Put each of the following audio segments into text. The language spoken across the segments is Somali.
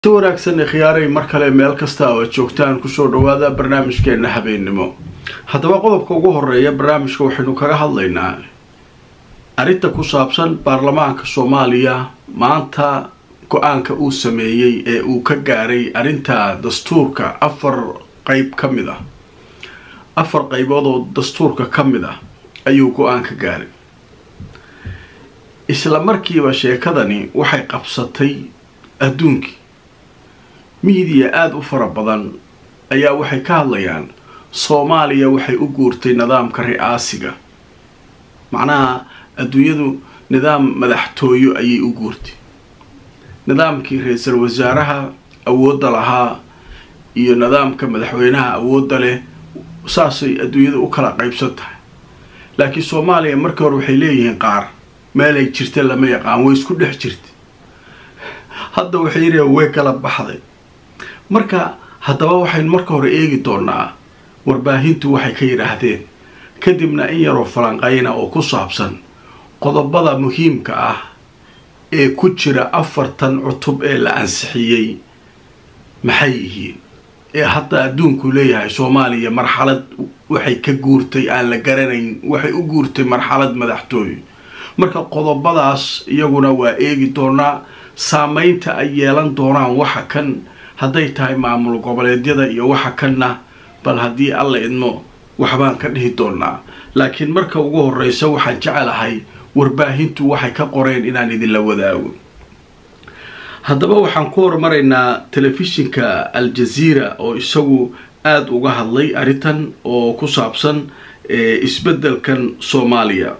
si wanaagsan khiyaaray mar kale meel kasta oo aad joogtaan kusoo dhawaada barnaamijkeena habeennimo haddaba qodobka ugu horeeya barnaamijka waxaynu kaga hadlaynaa arrinta ku saabsan baarlamaanka soomaaliya maanta go-aanka uu sameeyey ee uu ka gaaray arrinta dastuurka afar qeyb ka mid ah afar qeybood oo dastuurka ka mid ah ayuu go-aan ka gaaray isla markiiba sheekadani waxay qabsatay adduunkii miidiya aada u fara badan ayaa waxay ka hadlayaan soomaaliya waxay u guurtay nidaamka ri'aasiga macnaha adduunyadu nidaam madaxtooyo ayay u guurtay nidaamkii ra-iisul wasaaraha awoodda lahaa iyo nidaamka madaxweynaha awoodda leh saasay adduunyada u kala qaybsan tahay laakiin soomaaliya markii hore waxay leeyihiin qaar meelay jirta lama yaqaan way isku dhex jirta hadda waxay yidhaheen way kala baxday marka haddaba waxaynu marka hore eegi doonaa warbaahintu waxay ka yidhaahdeen kadibna in yaroo falanqayna oo ku saabsan qodobada muhiimka ah ee ku jira afartan cutub ee la ansixiyey maxay yihiin ee hadda adduunku leeyahay soomaaliya marxalad waxay ka guurtay aan la garanayn waxay u guurtay marxalad madaxtooye marka qodobadaas iyaguna waa eegi doonaa saameynta ay yeelan doonaan waxa kan hadday tahay maamul goboleedyada iyo waxa kanna bal haddii alla idmo waxbaan ka dhihi doonaa laakiin marka ugu horeysa waxaan jecelahay warbaahintu waxay ka qoreen inaan idinla wadaago haddaba waxaan ku horumaraynaa telefishinka al-jaziira oo isagu aada uga hadlay arrintan oo ku saabsan isbeddelkan soomaaliya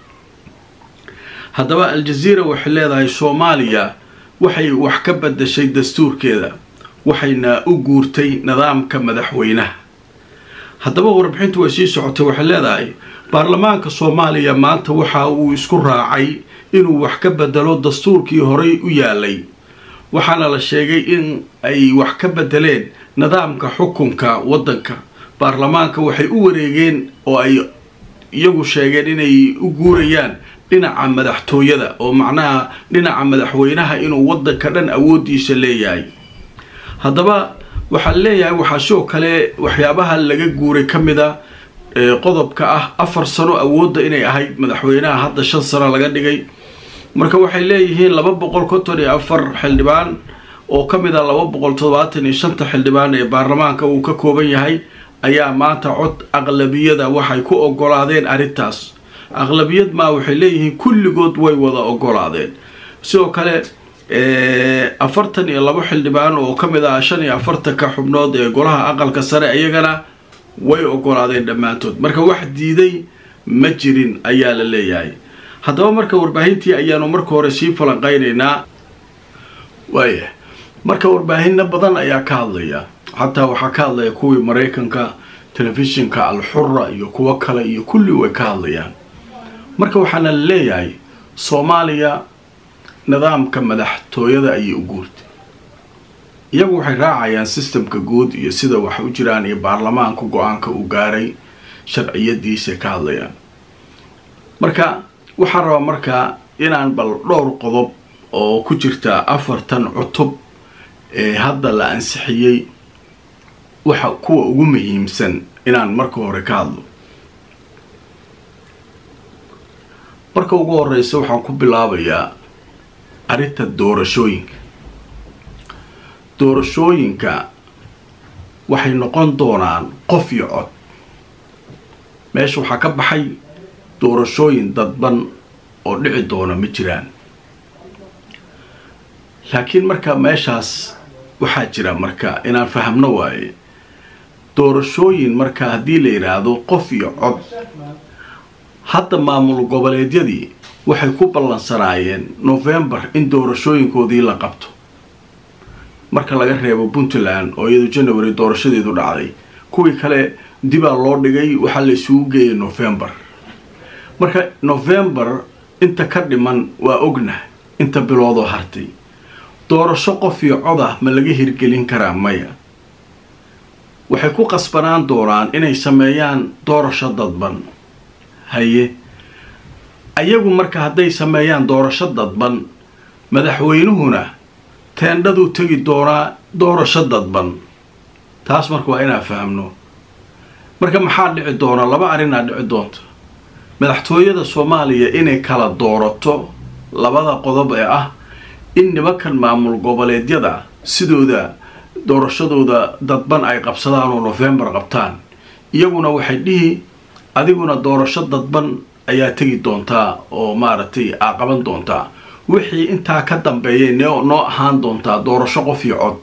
haddaba al-jaziira waxay leedahay soomaaliya waxay wax ka badashay dastuurkeeda waxayna u guurtay nidaamka madaxweynaha haddaba warbixintu way sii socotay waxay leedahay baarlamaanka soomaaliya maanta waxa uu isku raacay inuu wax ka bedelo dastuurkii horey u yaalay waxaana la sheegay in ay wax ka bedeleen nidaamka xukunka waddanka baarlamaanka waxay u wareegeen oo ay iyagu sheegeen inay u guurayaan dhinaca madaxtooyada oo macnaha dhinaca madaxweynaha inuu waddanka dhan awooddiisa leeyahay haddaba waxaan leeyahay waxaa sidoo kale waxyaabaha laga guuray ka mid a qodobka ah afar sano awoodda inay ahayd madaxweynaha hadda shan sano laga dhigay marka waxay leeyihiin laba boqol konton iyo afar xildhibaan oo ka mid ah laba boqol toddobaatan iyo shanta xildhibaan ee baarlamaanka uu ka kooban yahay ayaa maanta cod aqlabiyada waxay ku ogolaadeen arrintaas aqlabiyad maa waxay leeyihiin kulligood way wada ogolaadeen sidoo kale afartan iyo labo xildhibaan oo ka mid ah shan iyo afartanka xubnood ee golaha aqalka sare iyagana way ogolaadeen dhammaantood marka wax diiday ma jirin ayaa la leeyahay haddaba marka warbaahintii ayaanu marka hore sii falanqaynaynaa waaya marka warbaahino badan ayaa ka hadlaya xataa waxaa ka hadlaya kuwii maraykanka telefishinka al-xura iyo kuwo kale iyo kulli way ka hadlayaan marka waxaana la leeyahay soomaaliya nidaamka madaxtooyada ayay u guurtay iyagu waxay raacayaan sistemka guud iyo sida wax u jiraan iyo baarlamaanka go-aanka uu gaaray sharciyadiisay ka hadlayaan marka waxaan rabaa markaa inaan bal dhowr qodob oo ku jirta afartan cutub ee hadda la ansixiyey waxa kuwa ugu muhiimsan inaan marka hore ka hadlo marka ugu horeysa waxaan ku bilaabayaa arrinta doorashooyinka doorashooyinka waxay noqon doonaan qof iyo cod meesha waxaa ka baxay doorashooyin dadban oo dhici doona ma jiraan laakiin marka meeshaas waxaa jira marka inaan fahamno waaye doorashooyin marka haddii la yidhaahdo qof iyo cod hadda maamul goboleedyadii waxay ku ballansanaayeen novembar in doorashooyinkoodii la qabto marka laga reebo puntland oo iyadu january doorashadeedu dhacday kuwii kale dibaa loo dhigay waxaa la isugu geeyay novembar marka novembar inta ka dhiman waa ognah inta biloodoo hartay doorasho qof iyo cod ah ma laga hirgelin karaa maya waxay ku qasbanaan doonaan inay sameeyaan doorasho dadban haye ayagu marka hadday sameeyaan doorasho dadban madaxweynuhuna teendhaduu tegi doonaa doorasho dadban taas marka waa inaan fahamno marka maxaa dhici doona laba arrinaa dhici doonta madaxtooyada soomaaliya inay kala doorato labada qodob ee ah in nimankan maamul goboleedyada sidooda doorashadooda dadban ay qabsadaan oo nofembar qabtaan iyaguna waxay dhihi adiguna doorasho dadban ayaa tegi doontaa oo maaragtay aa qaban doontaa wixii intaa ka dambeeyay noo ahaan doontaa doorasho qof iyo cod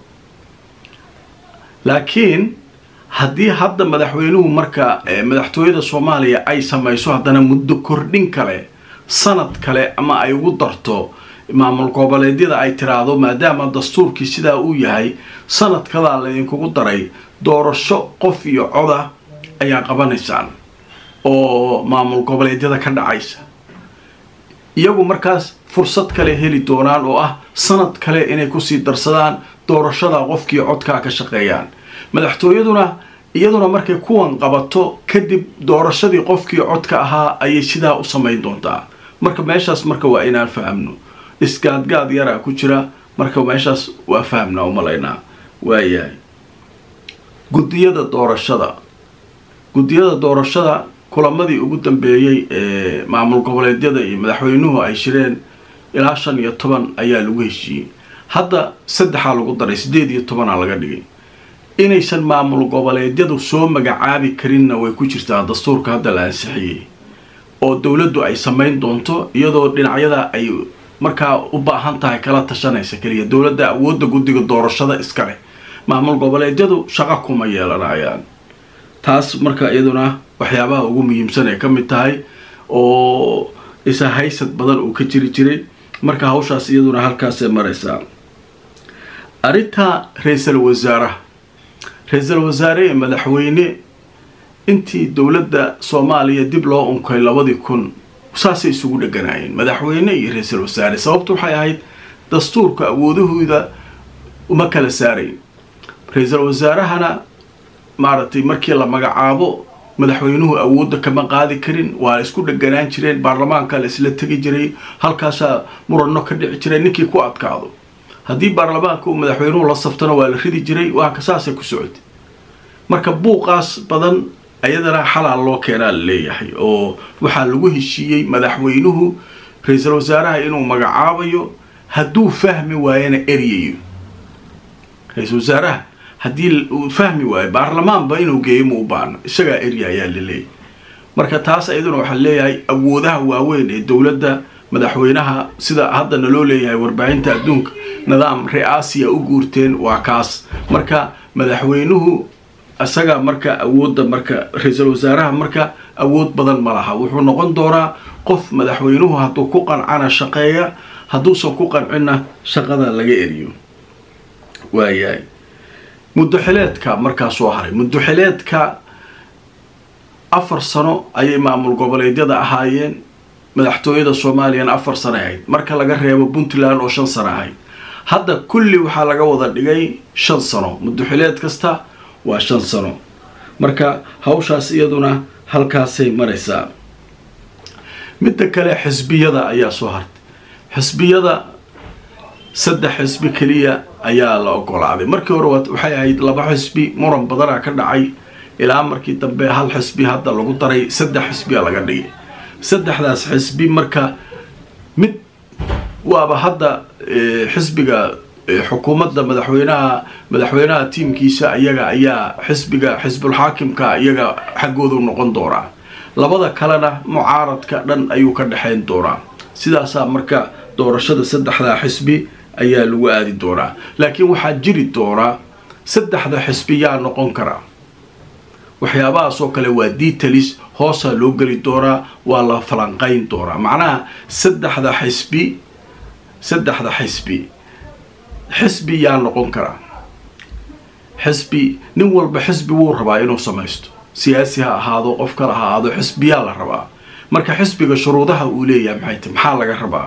laakiin haddii hadda madaxweynuhu marka madaxtooyada soomaaliya ay samayso haddana muddo kordhin kale sanad kale ama ay ugu darto maamul goboleedyada ay tiraahdo maadaama dastuurkii sidaa uu yahay sanadkadaa laydinkugu daray doorasho qof iyo coda ayaa qabanaysaan oo maamul goboleedyada ka dhacaysa iyagu markaas fursad kale heli doonaan oo ah sanad kale inay kusii darsadaan doorashada qofkii codkaa ka shaqeeyaan madaxtooyaduna iyaduna markay kuwan qabato kadib doorashadii qofkii codka ahaa ayay sidaa u samayn doontaa marka meeshaas marka waa inaan fahamno isgaadgaad yaraa ku jira marka meeshaas waa fahamnaa umalaynaa waayahay guddiyada doorashada guddiyada doorashada kulamadii ugu dambeeyey ee maamul goboleedyada iyo madaxweynuhu ay shireen ilaa shan iyo toban ayaa lagu heshiiyey hadda saddexaa lagu daray siddeed iyo tobanaa laga dhigay inaysan maamul goboleedyadu soo magacaabi karinna way ku jirtaa dastuurka hadda la ansixiyey oo dowladdu ay samayn doonto iyadoo dhinacyada ay markaa u baahan tahay kala tashanaysa keliya dowladda awoodda guddiga doorashada iska leh maamul goboleedyadu shaqo kuma yeelanayaan taas marka iyaduna waxyaabaha ugu muhiimsan ay ka mid tahay oo isa haysad badan uu ka jiri jiray marka hawshaas iyaduna halkaasay maraysaa arrinta ra-iisal wasaaraha ra-iisal wasaare ee madaxweyne intii dowladda soomaaliya dib loo unkay labadii kun saasay isugu dheganaayeen madaxweyne iyo ra-iisal wasaare sababtu waxay ahayd dastuurka awoodahooda uma kala saarayn ra-iisal wasaarahana maaragtay markii la magacaabo madaxweynuhu awoodda kama qaadi karin waa isku dheganaan jireen baarlamaanka la isla tegi jiray halkaasaa muranno ka dhici jiray ninkii ku adkaado haddii baarlamaanka uu madaxweynuhu la saftana waa la ridi jiray waa ka saasay ku socotay marka buuqaas badan ayadana xalaal loo keenaa la leeyahay oo waxaa lagu heshiiyey madaxweynuhu ra-iisal wasaaraha inuu magacaabayo hadduu fahmi waayana eryayo ra-iisal wasaaraha haddii uu fahmi waayo baarlamaanba inuu geeyo ma u baano isagaa erya ayaa la leeyahy marka taas ayaduna waxaa leeyahay awoodaha waaweyn ee dowladda madaxweynaha sida haddana loo leeyahay warbaahinta adduunka nidaam re-aasiya u guurteen waa kaas marka madaxweynuhu isaga marka awoodda marka ra-iisul wasaaraha marka awood badan ma laha wuxuu noqon doonaa qof madaxweynuhu hadduu ku qancana shaqeeya hadduusan ku qancinna shaqada laga eriyo waayahay muddoxileedka markaa soo haray muddoxileedka afar sano ayay maamul goboleedyada ahaayeen madaxtooyada soomaaliyana afar sano ahayd marka laga reebo puntland oo shan sano ahayd hadda kulli waxaa laga wada dhigay shan sano muddoxileed kasta waa shan sano marka hawshaas iyaduna halkaasay maraysaa midda kale xisbiyada ayaa soo hartay xisbiyada saddex xisbi keliya ayaa la ogolaaday markii hore waxay ahayd laba xisbi muran badanaa ka dhacay ilaa markii dambe hal xisbi hadda lagu daray saddex xisbiya laga dhigay saddexdaas xisbi marka mid waaba hadda xisbiga xukuumadda madaxweynaha madaxweynaha tiimkiisa iyaga ayaa xisbiga xisbulxaakimka iyaga xaggoodu noqon doonaa labada kalena mucaaradka dhan ayuu ka dhexayn doonaa sidaasaa marka doorashada saddexdaa xisbi ayaa lagu aadi doonaa laakiin waxaa jiri doonaa saddexda xisbi yaa noqon karaa waxyaabahaasoo kale waa detalis hoosaa loo geli doonaa waa la falanqayn doonaa macnaha saddexda xisbi saddexda xisbi xisbi yaa noqon karaa xisbi nin walba xisbi wuu rabaa inuu samaysto siyaasi ha ahaado qof kale ha ahaado xisbiyaa la rabaa marka xisbiga shuruudaha uu leeyahay maxay tahy maxaa laga rabaa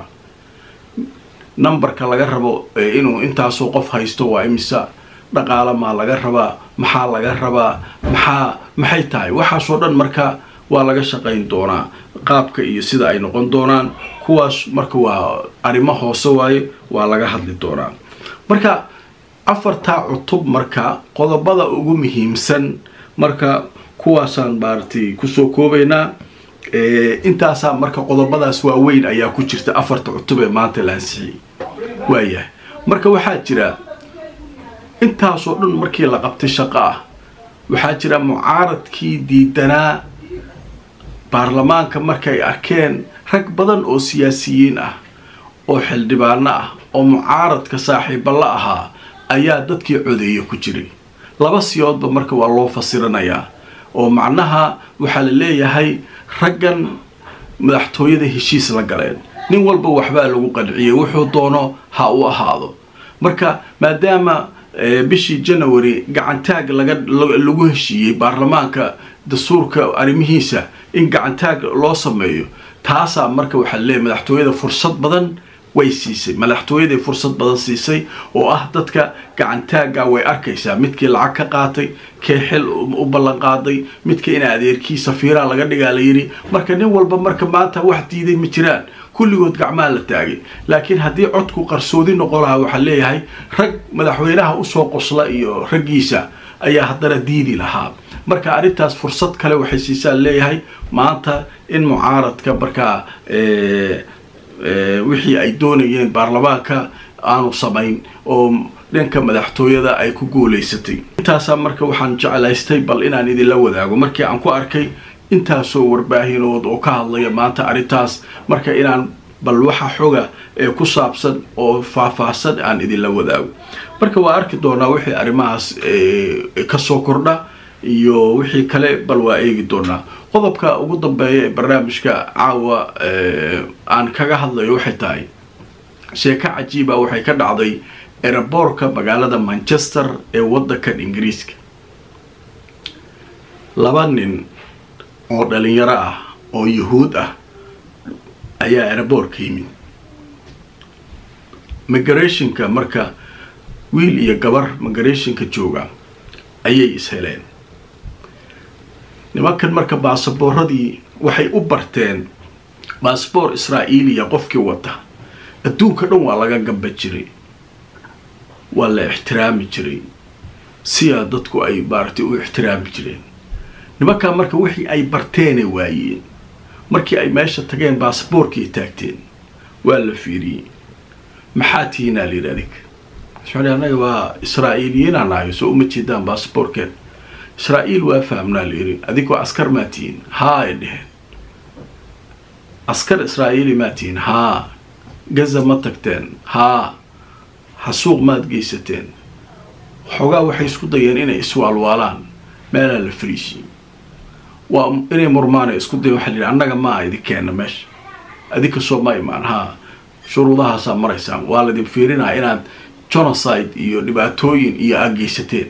numberka laga rabo inuu intaasoo qof haysto waa imisa dhaqaala maa laga rabaa maxaa laga rabaa maxaa maxay tahay waxaasoo dhan marka waa laga shaqayn doonaa qaabka iyo sida ay noqon doonaan kuwaas marka waa arrimo hoose waaye waa laga hadli doonaa marka afartaa cutub marka qodobada ugu muhiimsan marka kuwaasaan maaragtay kusoo koobaynaa intaasaa marka qodobadaas waaweyn ayaa ku jirta afarta cutub ee maanta la ansixiyey waayahay marka waxaa jira intaasoo dhan markii la qabtay shaqo ah waxaa jira mucaaradkii diidanaa baarlamaanka markay arkeen rag badan oo siyaasiyiin ah oo xildhibaano ah oo mucaaradka saaxiiba la ahaa ayaa dadkii codeeya ku jiray laba siyoodba marka waa loo fasiranayaa oo macnaha waxaa la leeyahay raggan madaxtooyada heshiis la galeen nin walba waxbaa lagu qanciyey wuxuu doono ha u ahaado marka maadaama bishii janary gacantaag lagu heshiiyey baarlamaanka dastuurka arrimihiisa in gacantaag loo sameeyo taasaa marka waxaa leeyahy madaxtooyada fursad badan way siisay madaxtooyaday fursad badan siisay oo ah dadka gacantaagga way arkaysaa midkii lacag ka qaatay kee xil u ballan qaaday midka ina adeerkii safiiraa laga dhigaa la yidhi marka nin walba marka maanta wax diiday ma jiraan kulligood gacmaa la taagay laakiin haddii codku qarsoodi noqon lahaa waxaa leeyahay rag madaxweynaha usoo qosla iyo raggiisa ayaa haddana diidi lahaa marka arrintaas fursad kale waxay siisaa leeyahay maanta in mucaaradka markaa wixii ay doonayeen baarlamaanka aanu samayn oo dhanka madaxtooyada ay ku guulaysatay intaasaa marka waxaan jeclaystay bal inaan idinla wadaago markii aan ku arkay intaasoo warbaahinood oo ka hadlaya maanta arrintaas marka inaan bal waxa xoga ee ku saabsan oo faahfaahsan aan idinla wadaago marka waa arki doonaa wixii arrimahaas kasoo kordha iyo wixii kale bal waa eegi doonaa qodobka ugu dambeeya ee barnaamijka caawa aan kaga hadlayo waxay tahay sheeko cajiiba waxay ka dhacday eraboorka magaalada manchester ee waddankan ingiriiska laba nin oo dhalinyaro ah oo yuhuud ah ayaa eraboorka yimid migrationka marka wiil iyo gabar migrationka jooga ayay isheleen nimankan marka baasaboorradii waxay u barteen baasboor israa'iiliya qofkii wata adduunka dhan waa laga gamba jiray waa la ixtiraami jiray siyaa dadku ay maaragtay u ixtiraami jireen nimankaa marka wixii ay barteene waayeen markii ay meesha tageen baasaboorkii taagteen waa la fiiriyey maxaa tihiinaa layidhi adig maxaa anaga waa israa'iiliyiinaan nahay soo uma jeedaan baasaboorkeen israa'iil waa fahamnaa layidhi adigoo askar maa tihiin haa ay dheheen askar israa'iili maa tihiin haa gaza ma tagteen haa xasuuq maad geysateen xoogaa waxay isku dayeen inay iswaalwaalaan meelaa la fariisiye waa inay murmaana isku dayen waxa la yidhi annaga maa idin keenna meesha adinka soo ma imaan haa shuruudahaasaa maraysaan waa laydin fiirinaa inaad genocide iyo dhibaatooyin iyo aad geysateen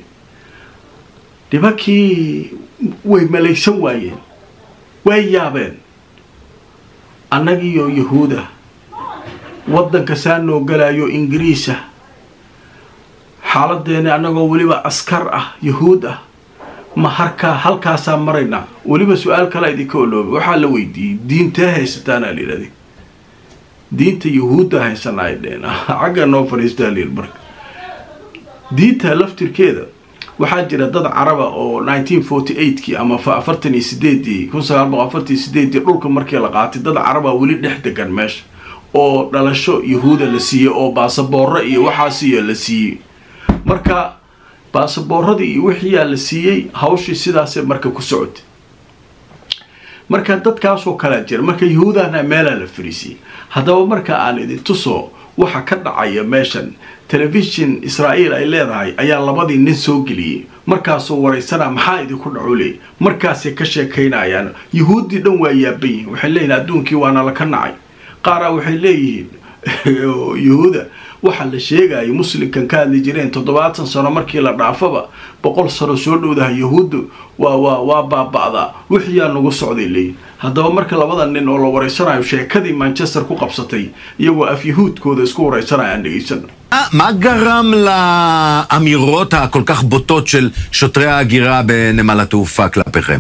nimankii way malaysan waayeen way yaabeen annagiiyo yahuuda waddanka saa noo galaayo ingiriisa xaaladeeni annagoo weliba askar ah yahuud ah ma harkaa halkaasaa maraynaa weliba su-aal kalea idinka olooba waxaa la weydiiyey diintee haysataanaa la yidhahday diinta yahuudda haysanaa ay dheen xagga noo fadhiistaa layidhi marka diinta laftirkeeda waxaa jira dad caraba oo nineteen forty eightkii ama afartan iyo sideedii kun sagaal boqol afartan iyo sideedii dhulka markii la qaatay dad caraba weli dhex degan meesha oo dhalasho yahuuda la siiyey oo baasaboorro iyo waxaasiya la siiyey marka baasaboorradii iyo wixiyaa la siiyey hawshii sidaasee marka ku socotay marka dadkaasoo kalea jira marka yahuudahna meelaa la fariisiyey haddaba marka aan idin tuso waxa ka dhacaya meeshan telefishin israa'iil ay leedahay ayaa labadii nin soo geliyey markaasuu waraysanaa maxaa idinku dhaco leey markaasay ka sheekaynayaan yahuuddii dhan waa yaaban yihin waxay leeyihin adduunkii waana laka nacay qaaraa waxay leeyihiin yahuuda waxa la sheegaya muslimkan ka hadli jireen toddobaatan sano markii la dhaafaba boqol sano soo dhowdaha yahuuddu waa waa waa baaba'daa wixiyaa nagu socday leeyihin haddaba marka labada nin oo la waraysanayo sheekadii manchester ku qabsatay iyagoo af yahuudkooda isku waraysanaya aan dhegaysano מה גרם לאמירות הכל כך בוטות של שוטרי ההגירה בנמל התעופה כלפיכם?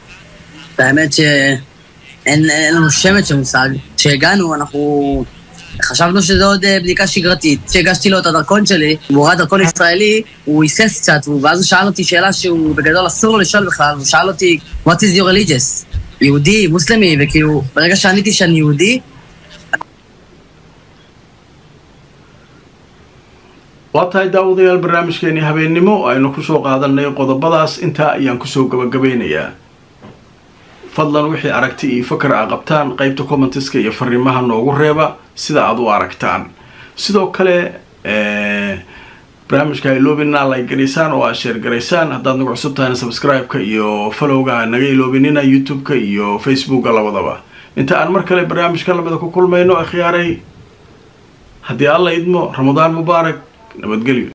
האמת שאין אין לנו שמץ של מושג. כשהגענו אנחנו חשבנו שזה עוד אה, בדיקה שגרתית. כשהגשתי לו את הדרכון שלי, והוא ראה דרכון ישראלי, הוא היסס קצת, ואז הוא שאל אותי שאלה שהוא בגדול אסור לו לשאול בכלל, הוא שאל אותי, What is your religious? יהודי, מוסלמי, וכאילו, ברגע שעניתי שאני יהודי, waa tahay daawadayaal barnaamijkeenii habeennimo aynu kusoo qaadanay qodobadaas intaa ayaan kusoo gabagabeynayaa fadlan wixii aragti iyo fakar a qabtaan qeybta commentiska iyo fariimaha noogu reeba sida aad u aragtaan sidoo kale barnaamijka ha iloobinina like garaysaan oo aad sheer garaysaan haddaad nagu cusub tahayna subscribe-ka iyo followga naga iloobinina youtube-ka iyo facebooka labadaba inta aan mar kale barnaamijka lamida ku kulmayno akhyaaray haddii alla idmo ramadaan mubaarak nabadgelyo